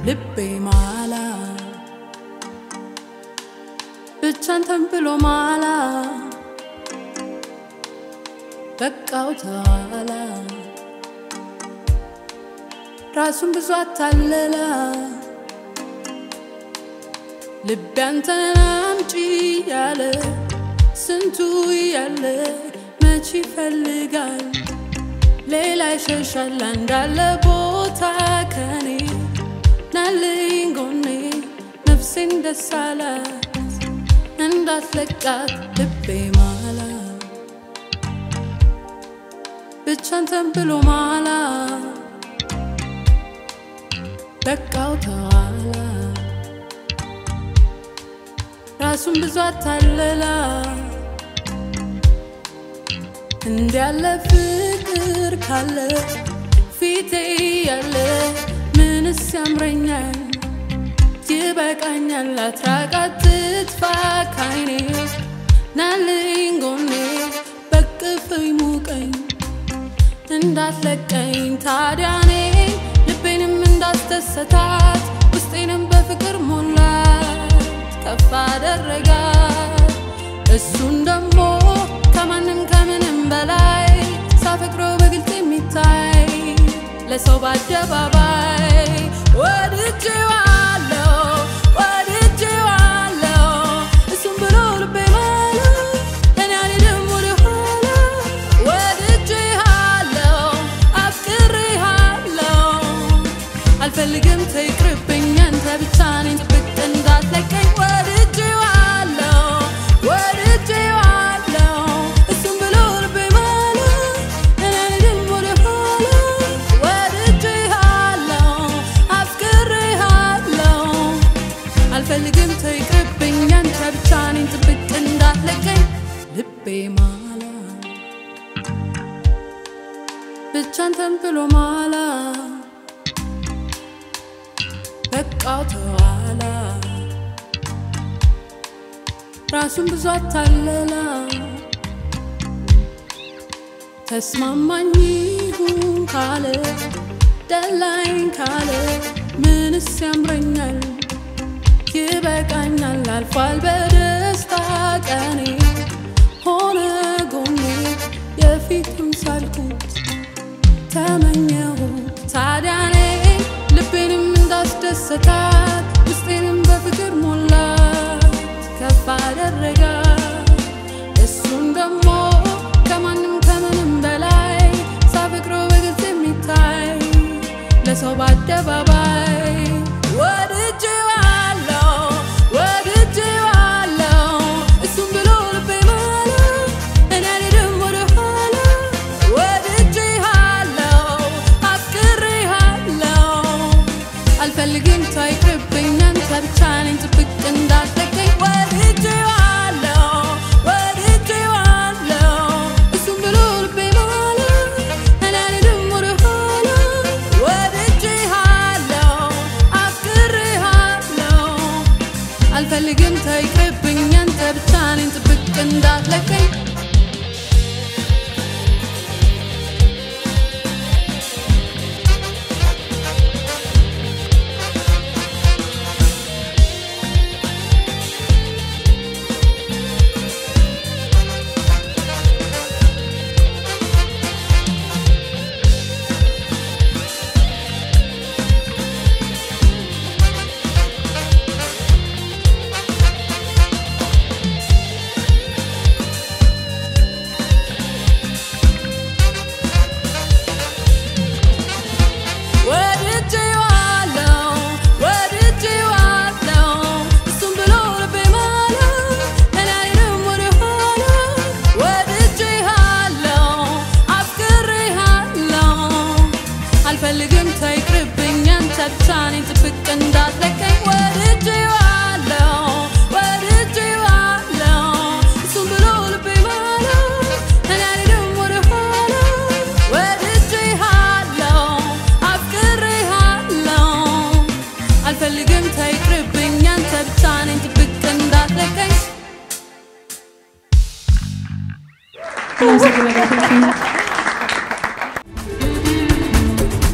ልቤ ማላ ብቻን ተንብሎ ማላ በቃው ተዋላ ራሱን ብዙ አታለላ ልቤ አንተን አምጪ ያለ ስንቱ ያለ መች ይፈልጋል ሌላ ይሸሻል እንዳለ ቦታ ከኔ ናልኝ ጎኔ ነፍሴን ደስ አላት እንዳትለቃት ልቤ ማላ ብቻን ተንብሎ ማላ በቃው ተዋላ ራሱን ብዙ አታለላ እንዲያለ ፍቅር ካለ ፊቴ ያለ ምንስ ያምረኛል ይበቃኛል አትራቃት ትጥፋ ካይኔ ናልኝ ጎኔ በቅፍኝ ሙቀኝ እንዳትለቀኝ ታዲያ እኔ ልቤንም እንዳስደሰታት ውስጤንም በፍቅር ሞላት ከፍ አደረጋት እሱን ደግሞ ከማንም ከምንም በላይ ሳፈቅረው በግልጽ የሚታይ ለሰው በአደባባይ ወድጄዋለሁ ወድጄዋለሁ እሱም ብሎ ልቤ ማለ እኔ አልሄድም ወደኋላ ወድጄሃለሁ አፍቅሬሃለሁ አልፈልግም ተይቅርብኝ አንተ ብቻ ነኝ ጥብቅ እንዳትለቀኝ ወድጄዋለሁ ወድጄዋለሁ እሱም ብሎ ልቤ ማለ እኔ አልሄድም ወደኋላ ወድጄሃለሁ አፍቅሬሃለሁ አልፈልግም ተይቅርብኝ አንተ ብቻ ነኝ ጥብቅ እንዳትለቀኝ ልቤ ማላ ብቻን ተንብሎ ማላ በቃው ተዋላ ራሱን ብዙ አታለላ ተስማማኝ ይሁን ካለ ደላይን ካለ ምንስ ያምረኛል ይበቃኛል አልፏል በደስታ ቀኔ ሆነ ጎኔ የፊቱን ሳልኩት ተመኘሁት ታዲያ እኔ ልቤንም እንዳስደሰታት ውስጤንም በፍቅር ሞላት ከፍ አደረጋት እሱን ደግሞ ከማንም ከምንም በላይ ሳፈቅረው በግልጽ የሚታይ ለሰው በአደባባይ ወድጄዋለሁ ወድጄዋለሁ እሱም ብሎ ልቤ ማለ እኔ አልሄድም ወደኋላ ወድጄሃለሁ አፍቅሬሃለሁ አልፈልግም ታይቅርብኝ አንተ ብቻ ነኝ ጥብቅ እንዳትለቀኝ ወድጄዋለሁ ወድጄዋለሁ እሱም ብሎ ልቤ ማለ እኔ አልሄድም ወደኋላ ወድጄሃለሁ አፍቅሬሃለሁ አልፈልግም ታይቅርብኝ አንተ ብቻ ነኝ ጥብቅ እንዳትለቀኝ ወድጄዋለሁ ወድጄዋለሁ እሱም ብሎ ልቤ ማለ እኔ አልሄድም ወደኋላ ወድጄሃለሁ አፍቅሬሃለሁ አልፈልግም ተይቅርብኝ አንተ ብቻ ነኝ ጥብቅ እንዳትለቀኝ ወድጄዋለሁ ወድጄዋለሁ እሱም ብሎ ልቤ ማለ እኔ አልሄድም ወደኋላ ወድጄሃለሁ አፍቅሬሃለሁ አልፈልግም ተይቅርብኝ አንተ ብቻ ነኝ ጥብቅ እንዳትለቀኝ አመሰግናለሁ።